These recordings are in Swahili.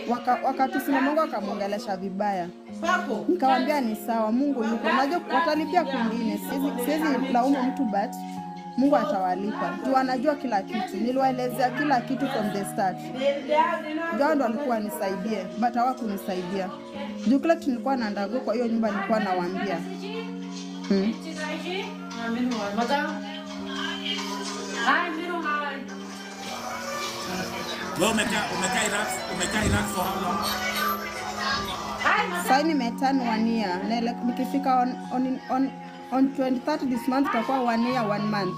waka- wakatusimama Mungu akamwongelesha vibaya. Nikamwambia ni sawa, Mungu yuko, najua watalipia kwingine, siwezi siwezi laumu mtu but Mungu atawalipa juu anajua kila kitu. Niliwaelezea kila kitu from the start, jao ndo alikuwa anisaidie but hawakunisaidia juu kila kitu nilikuwa na ndago, kwa hiyo nyumba nilikuwa nawaambia hmm. Wewe umekaa umekaa Iraq umekaa Iraq for how long? Sasa nimeturn one year na ile- nikifika on, on, on, on 23rd this month itakuwa one year one month.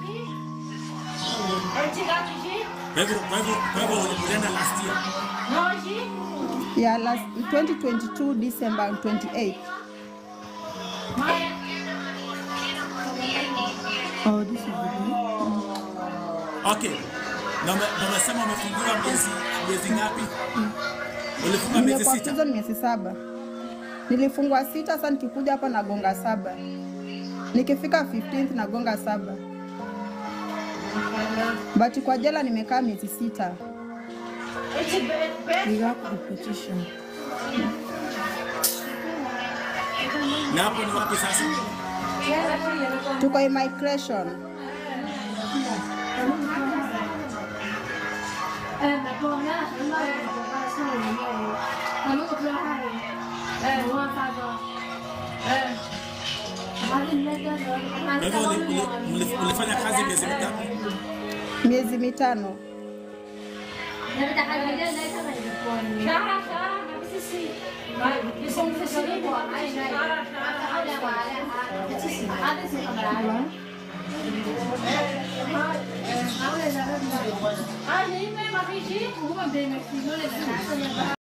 Kwa hivyo kwa hivyo kwa hivyo ulienda last year. Yeah, last 2022 December 28. Oh, this is the Okay. Na ume- na umesema umefungiwa miezi miezi ngapi? Ulifunga miezi Nimekuwa sita. prison miezi saba. Nilifungwa sita, sasa nikikuja hapa nagonga saba. Nikifika 15th nagonga saba. But kwa jela nimekaa miezi sita. Na hapo ni wapi sasa? Tuko immigration. Kwa hivyo uli- uli- uli- ulifanya kazi miezi mingapi? Miezi mitano. Ah, नहीं मैं मम्मी जी वो मैं बेमती हूँ